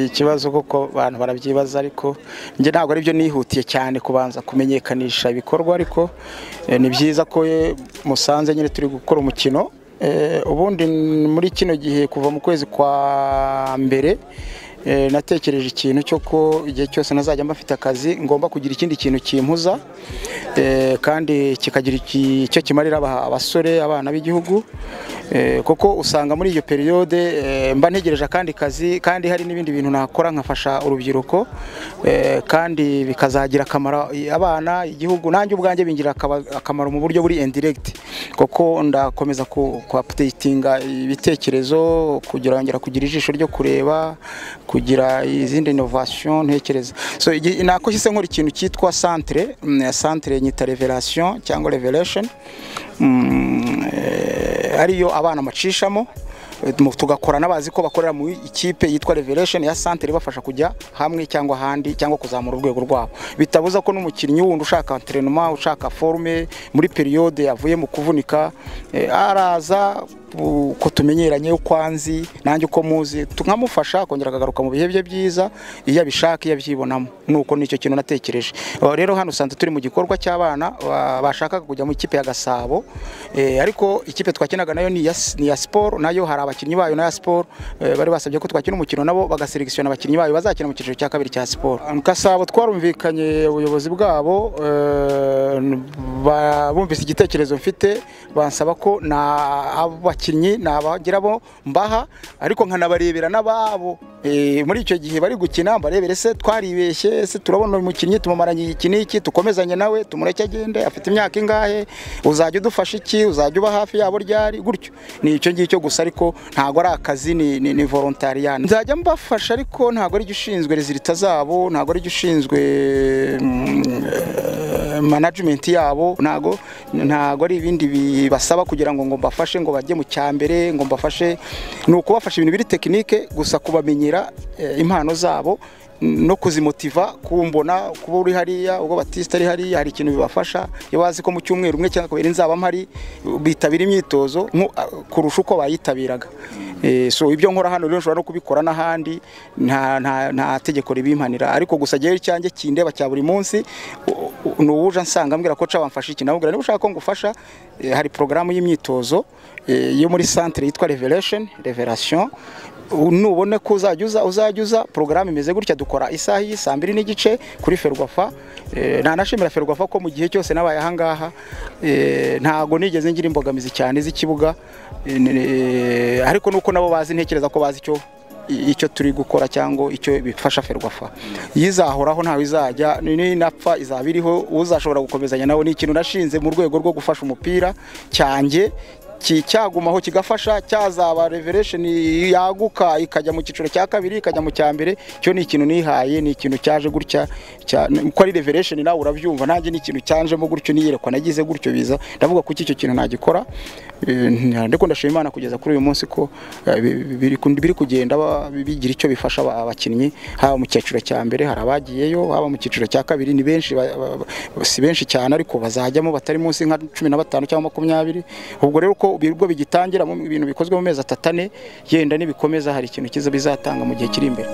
ikibazo kuko abantu barabyibaza ariko njye ntabwo aribyo nihutiye cyane kubanza kumenyekanisha ibikorwa ariko eh, ni byiza ko eh, musanze nyine turi gukora umukino Eh, ubundi muri kino gihe kuva mu kwezi kwa mbere eh, natekereje ikintu cyo ko igihe cyose nazajya mba afite akazi ngomba kugira ikindi kintu kimpuza eh, kandi kikagira iki- icyo kimarira aba- abasore abana b'igihugu eh, kuko usanga muri iyo periyode eh, mba ntegereje akandi kazi kandi hari n'ibindi bintu nakora nkafasha urubyiruko eh, kandi bikazagira akamaro abana igihugu nanjye ubwanjye bingirira akaba- akamaro mu buryo buri indiregiti kuko ndakomeza ku ku updatinga ibitekerezo kugira ngera kugira ijisho ryo kureba kugira izindi innovation ntekereza so igi- nako hise nkora ikintu cyitwa centre mm, centre nyita revelation cyangwa revelation Mm, eh, ariyo abana macishamo eh, mu- tugakorana bazi ko bakorera mu ikipe yitwa Revelation ya Centre ibafasha kujya hamwe cyangwa ahandi cyangwa kuzamura urwego rwabo bitabuza ko n'umukinnyi wundi ushaka entraînement ushaka forme muri periode yavuye mu kuvunika eh, araza u- uko tumenyeranye uko anzi nanjye uko muzi tukamufasha akongera akagaruka mu bihe bye byiza iyo abishaka iyo abyibonamo nuko nicyo kintu natekereje Aho rero hano usanze turi mu gikorwa cy'abana ba- bashakaga kujya mu ikipe ya Gasabo Eh, ariko ikipe twakinaga nayo ni iya s- ni iya Sport nayo hari abakinnyi bayo na ya Sport eh, bari basabye ko twakina umukino nabo bagaselekisiona abakinnyi bayo bazakina mu cyiciro cya kabiri cya Sport Gasabo twarumvikanye ubuyobozi bwabo eh, n- ba- bumvise igitekerezo mfite bansaba ko na abakinnyi nabagira bo mbaha ariko nkanabarebera n'ababo Eh, muri icyo gihe bari gukina mbarebere se twaribeshye se turabona uyu mukinnyi tumumaranye iki n'iki tukomezanye nawe tumureke agende afite imyaka ingahe uzajya udufasha iki uzajya uba hafi yabo ryari gutyo ni icyo ngicyo gusa ariko ntabwo ari akazi ni, ni, ni volontariyani nzajya mbafasha ariko ntabwo ari ushinzwe rezilita zabo ntabwo ari ushinzwe management yabo ntago ntago ari ibindi bibasaba kugira ngo ngo mbafashe ngo bajye mu cyambere ngo mbafashe ni ukubafasha ibintu biri tekinike gusa kubamenyera eh, impano zabo n- no kuzimotiva kumbona kuba uri hariya ubwo batista ari hariya hari ikintu bibafasha iyo bazi ko mu cyumweru umwe cyangwa kabiri nzaba mpari bitabira imyitozo nko- kurusha uko bayitabiraga Eh, so ibyo nkora hano rero nshobora no kubikora n'ahandi nta, nta, nta tegeko ribimpanira ariko gusa jyewe icyanjye kindeba cya buri munsi u- u- ni uwuje ansanga ambwira ko nshobora mfasha iki namubwira niba ushaka ko ngufasha eh, hari porogaramu y'imyitozo eh, yo muri centre yitwa revelation revelation U- nubona ko uzajya uza uzajya uza porogaramu imeze gutya dukora isaha iyi saa mbiri n'igice kuri ferwafa Eh, nanashimira ferwafa ko mu gihe cyose nabaye ahangaha eh, ntago nigeze ngira imbogamizi cyane z'ikibuga Eh, ne- ariko nuko nabo bazi ntekereza ko bazi icyo i- icyo turi gukora cyangwa icyo bifasha ferwafa iyo izahoraho ntawe izajya ni- ninapfa izaba iriho uzashobora gukomezanya nawe ni ikintu nashinze mu rwego rwo gufasha umupira cyanjye ki- cyagumaho kigafasha cyazaba revelation yaguka ikajya mu cyiciro cya kabiri ikajya mu cya mbere cyo ni ikintu nihaye ni ikintu cyaje gutya cya- uko ari revelation nawe urabyumva nanjye ni ikintu cyanjemo gutyo niyerekwa nagize gutyo biza ndavuga kuki icyo kintu nagikora Eh, nta- ndiko ndashima Imana kugeza kuri uyu munsi ko eh, bi- bi- biri kun- biri kugenda ba- bigira icyo bifasha aba- abakinnyi haba mu cyiciro cya mbere hari abagiyeyo haba mu cyiciro cya kabiri ni benshi ba- ba- ba- si benshi cyane ariko bazajyamo batari munsi nka cumi na batanu cyangwa makumyabiri ubwo rero uko ibigo bigitangira mu bintu bikozwe mu mezi atatu ane yenda nibikomeza hari ikintu cyiza bizatanga mu gihe kiri imbere